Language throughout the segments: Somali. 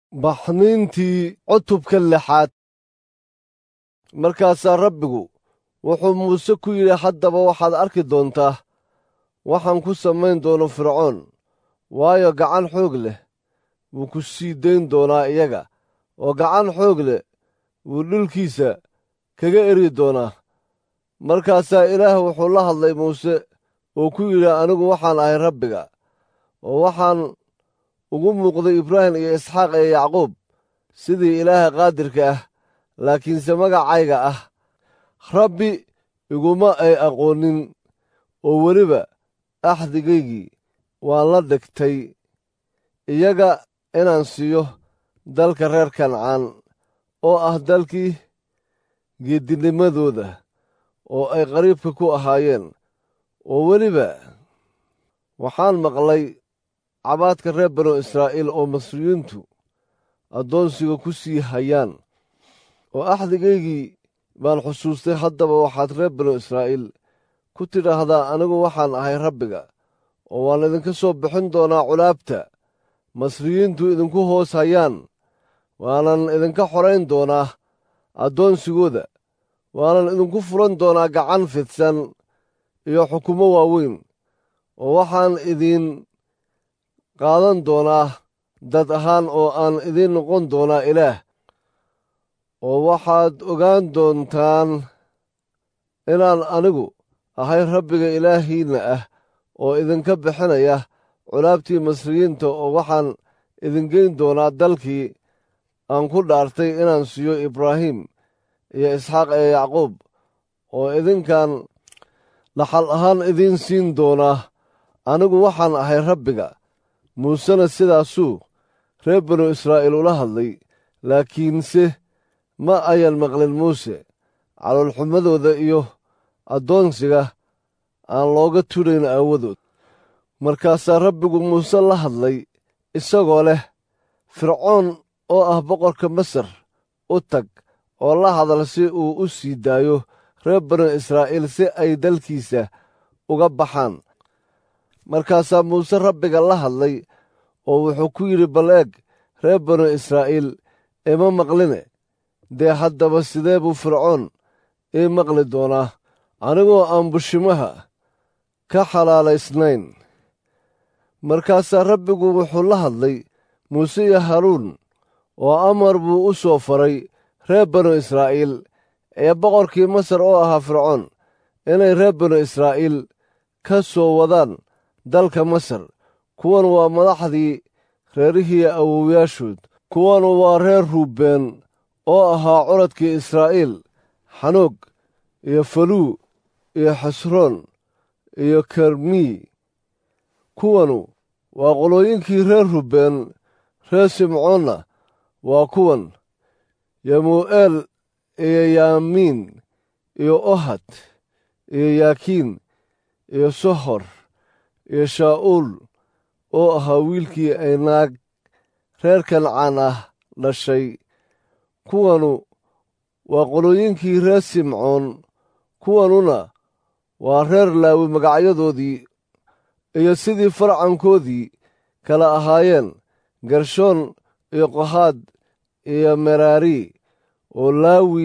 baxniintii cutubka lixaad markaasaa rabbigu wuxuu muuse ku yidhi haddaba waxaad arki doontaa waxaan ku samayn doono fircoon waayo gacan xoog leh wuu ku sii dayn doonaa iyaga oo gacan xoog leh wuu dhulkiisa kaga eri doonaa markaasaa ilaah wuxuu la hadlay muuse oo ku yidhi anigu waxaan ahay rabbiga oo waxaan ugu muuqday ibraahim iyo isxaaq iyo yacquub sidii ilaaha qaadirka ah laakiinse magacayga ah rabbi iguma ay aqoonin oo weliba axdigaygii waan la dhigtay iyaga inaan siiyo dalka reer kancaan oo ah dalkii geedinimadooda oo ay qariibka ku ahaayeen oo weliba waxaan maqlay cabaadka reer banu israa'iil oo masriyiintu addoonsiga ku sii hayaan oo axdigaygii baan xusuustay haddaba waxaad reer banu israa'iil ku tidhaahdaa anigu waxaan ahay rabbiga oo waan idinka soo bixin doonaa culaabta masriyiintu idinku hoos hayaan waanan idinka xorayn doonaa addoonsigooda waanan idinku furan doonaa gacan fidsan iyo xukumo waaweyn oo waxaan idiin qaadan doonaa dad ahaan oo aan idiin noqon doonaa ilaah oo waxaad ogaan doontaan inaan anigu ahay rabbiga ilaahiinna ah oo idinka bixinaya culaabtii masriyiinta oo waxaan idingeyn doonaa dalkii aan ku dhaartay inaan siiyo ibraahim iyo isxaaq iyo yacquub oo idinkan dhaxal ahaan idiin siin doonaa anigu waxaan ahay rabbiga muusena sidaasuu reer banu israa'iil ula hadlay laakiinse ma ayan maqlin muuse caloolxumadooda iyo addoonsiga aan looga tudhayn aawadood markaasaa rabbigu muuse la hadlay isagoo leh fircoon oo ah boqorka masar u tag oo la hadal si uu u sii daayo reer banu israa'iil si ay dalkiisa uga baxaan markaasaa muuse rabbiga la hadlay oo wuxuu ku yidhi bal eeg reer banu israa'iil ima maqline dee haddaba sidee buu fircoon ii maqli doonaa anigoo aan bushimaha ka xalaalaysnayn markaasaa rabbigu wuxuu la hadlay muuse iyo haruun oo amar buu u soo faray reer banu israa'iil ee boqorkii masar oo ahaa fircoon inay reer banu israa'iil ka soo wadaan dalka masar kuwan waa madaxdii reerihii awowyaashood kuwanu waa reer ruubeen oo ahaa curadkii israa'iil xanoog iyo faluu iyo xasroon iyo kermii kuwanu waa qolooyinkii reer ruubeen reer simcoonna waa kuwan yamuu'eel iyo yaamiin iyo ohad iyo yaakiin iyo sohor iyo shaa'uul oo ahaa wiilkii ay naag reer kancaan ah dhashay kuwanu waa qolooyinkii reer simcoon kuwanuna waa reer laawi magacyadoodii iyo sidii farcankoodii kala ahaayeen gershoon iyo qohaad iyo meraari oo laawi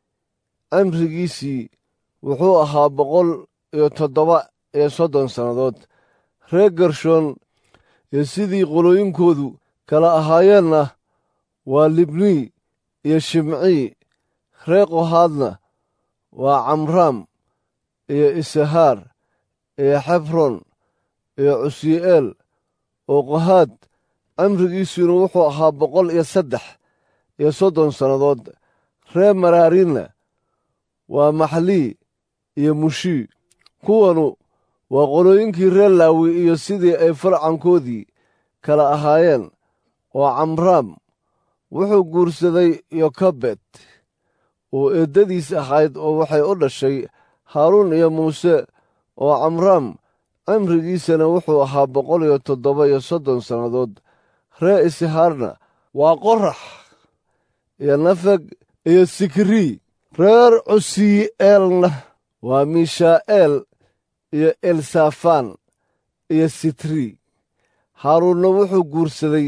cimrigiisii wuxuu ahaa boqol iyo toddoba iyo soddon sannadood reer gershoon iyo sidii qolooyinkoodu kala ahaayeenna waa libnii iyo shimcii reer qohaadna waa camraam iyo isahaar iyo xebron iyo cusyi'eel oo qohaad cimrigiisuna wuxuu ahaa boqol iyo saddex iyo soddon sannadood reer maraarinna waa maxlii iyo mushii kuwanu waa qolooyinkii reer laawi iyo sidii ay farcankoodii kala ahaayeen oo camraam wuxuu guursaday yokabed oo eeddadiis ahayd oo waxay u dhashay haaruun iyo muuse oo camraam cimrigiisana wuxuu ahaa boqol iyo toddoba iyo soddon sannadood reer isihaarna waa qorax iyo nafeg iyo sikrii reer cusii'eelna waa mishaa'eel iyo elsafaan iyo sitri haaruunna wuxuu guursaday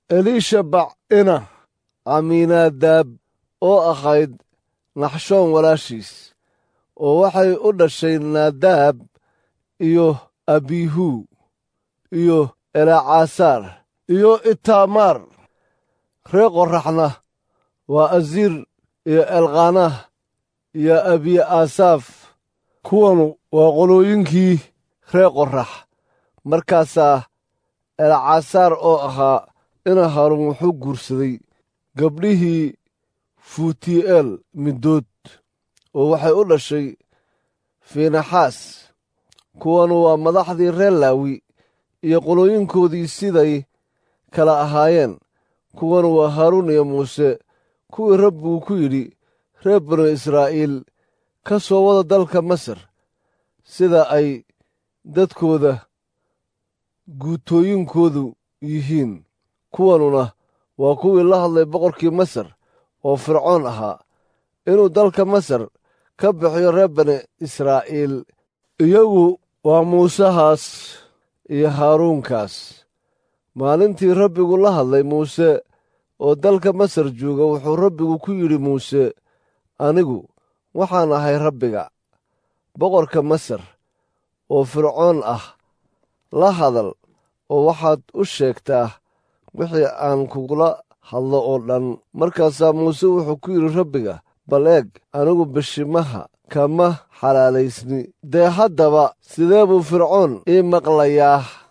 eliishabac ina camiinaadaab oo ahayd naxshoon walaashiis oo waxay u dhashay naadaab iyo abihu iyo elaacasaar iyo itaamaar ree qoraxna waa asiir iyo elkhanah iyo abiy asaaf kuwanu waa qolooyinkii ree qorax markaasaa elcasaar oo ahaa ina haarun wuxuu guursaday gabdhihii fuuti'eel middood oo waxay u dhashay fiinaxaas kuwanu waa madaxdii reer laawi iyo qolooyinkoodii siday kala ahaayeen kuwanu waa haaruun iyo muuse kuwii rabbigu ku yidhi reer banu israa'iil ka soo wada dalka masar sida ay dadkooda guutooyinkoodu yihiin kuwanuna waa kuwii la hadlay boqorkii masar oo fircoon ahaa inuu dalka masar ka bixiyo reer bani israa'iil iyagu waa muusehaas iyo haaruunkaas maalintii rabbigu la hadlay muuse oo dalka masar jooga wuxuu rabbigu ku yidhi muuse anigu waxaan ahay rabbiga boqorka masar oo fircoon ah la hadal oo waxaad u sheegtaa wixii aan kugula hadlo oo dhan markaasaa muuse wuxuu ku yidhi rabbiga bal eeg anigu bishimaha kama xalaalaysni dee haddaba sidee buu fircoon ii maqlayaa